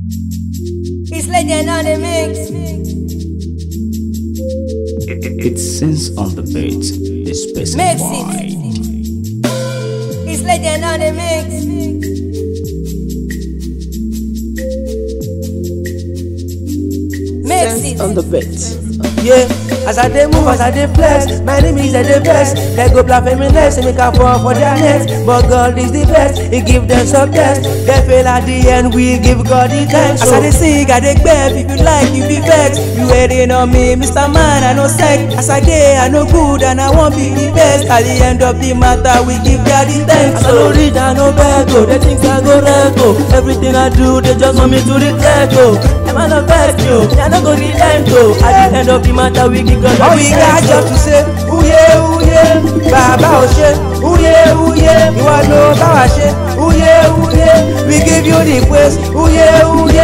It's legend on the mix. It, it, it sings on the beat. This Mix specified. It's legend on the mix. Mix it. on the beat. Yeah, as I dey move, as I dey flex, my enemies are the best. They go black feminist, and make a fall for their nets. But God is the best, He give them success. They fail at the end, we give God the thanks. As I dey sing, I dey gbef, if you like, you be vex. You waiting on me, Mr. Man, I no sex. As I dey, I no good, and I won't be the best. At the end of the matter, we give God the thanks. I no read, I no beg, oh, they think I go rego. Everything I do, they just want me to regret, oh. Them I no vex, yo, me I no go relent, oh. At the end of the matter, we give God All the we thanks, got just to say, uye uye, bàbá ò ṣe, uye uye, ìwọ ló bá wa ṣe, uye uye, we give you the praise, uye uye.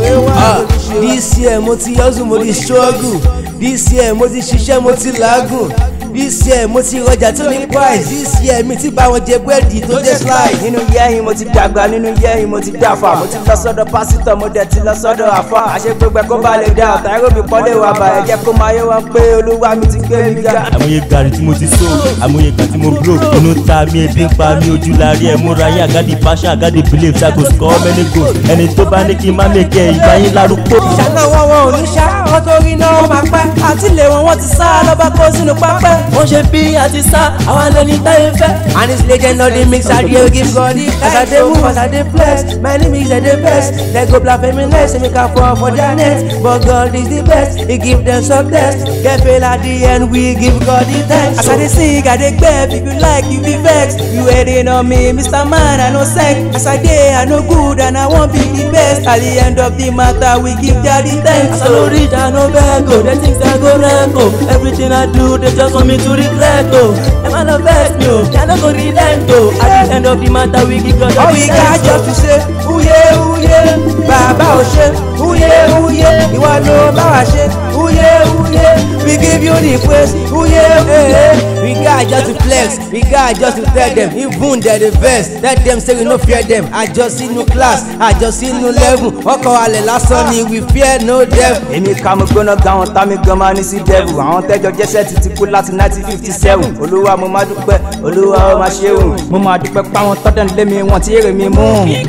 Ah, this year mo ti hustle mo ti struggle this year mo ti ṣiṣẹ́ mo ti làágùn this year mo ti rọjà tó ní price this year mi ti bá wọn jẹ búrẹ́dì tó jẹ́ slide. Nínú yẹ́yìn mo ti dàgbà, nínú yẹ́yìn mo ti dàfà, mo ti lọ sọ́dọ̀ pásítọ̀, mo dẹ̀ ti lọ sọ́dọ̀ àfà. Àṣẹ gbogbo ẹ̀ kó ba lè dá, ọ̀tá mi pọ́lẹ̀ wà bá ẹ̀ jẹ́ kó máa yé wọn pé olúwa mi ti gbé mi ga. àmúyẹ gàrí tí mo ti so àmúyẹ ìgbà tí mo blow inú ta mi ebi ń pa mi ojú la rí ẹ múra yín àgádì passion àgádì belief ṣàkó score many goals ẹni tó bá ní kí n má mèkẹ́ ìgbà yín lárúkọ. ìṣáná wọn wọn ò ní ṣá wọn tó rí náà wọn máa pẹ́ àtìlẹ̀ wọn wọn ti sá lọ́ba kó sínú pápẹ́. wọ́n ṣe bí àti sá àwọn ẹni táyé fẹ́. and it's legend on the mix I dey give God the thanks. as I dey move as I dey flex my enemies dey dey vex. they go black feminist say make I fall for their net but God is the best he give them success. they fail at the end we give God the thanks. as I dey sing I dey gbef if you like you be vex. you waiting on me Mr. Man I no sex. as I dey I no good and I wan be the best. at the end of the matter we give God the thanks. I no read I no beg o they think say I go wreck o everything I do they just want me to regret o. Dem I no vex me o I no go relent o at the end of the matter we give God All the we got thanks just o. to say, uye uye, bàbá ò ṣe, uye uye, ìwọ ló bá wa ṣe, uye uye, we give you the praise, uye uye. We got just to flex, we got just to tell them, even they the best. Let them say we no fear them. I just see no class, I just see no level. Ọkọ̀ alẹ̀ lásán ni we fear no devil. èmi ká mo gbóná ga àwọn tá mi gan máa ní sí devil àwọn tẹjọ jẹsẹ ti ti kú láti nineteen fifty seven olúwa mo máa dúpẹ́ olúwa ó máa ṣe òun mo máa dúpẹ́ páwọn tọ́dọ̀ lé mi wọn tí èrè mi mú.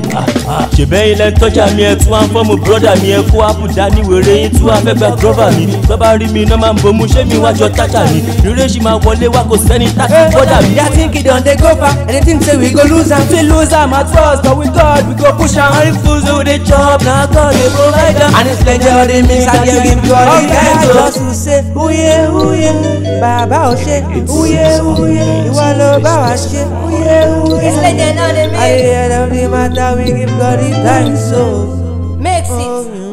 ṣèbẹ́yìn lẹ tọ́jà mi ẹ tún wá ń fọ́ọ̀mù bírọ́dà mi ẹ kó àbùdá ní wèrè yín tún wá fẹ́ gba dírọ́bà mi tó bá rí mi iná máa ń bomú ṣé mi wájọ tájà mi rírẹ́ ṣì máa wọlé wá kò sẹ́ni táàkì bọ́dà mi. Their thinking don dey go far, and they think say we go lose am. We lose am at first, but with God we go push am. And the fools wey dey chop, na God dey provide am. And it's plenty of the mix, I dey give God the thanks o. just to say uye uye bàbá ò ṣe uye uye ìwọ ló bá wa ṣe uye uye. It's legend on the At mix. the end of the matter we give God the thanks o. Mix it.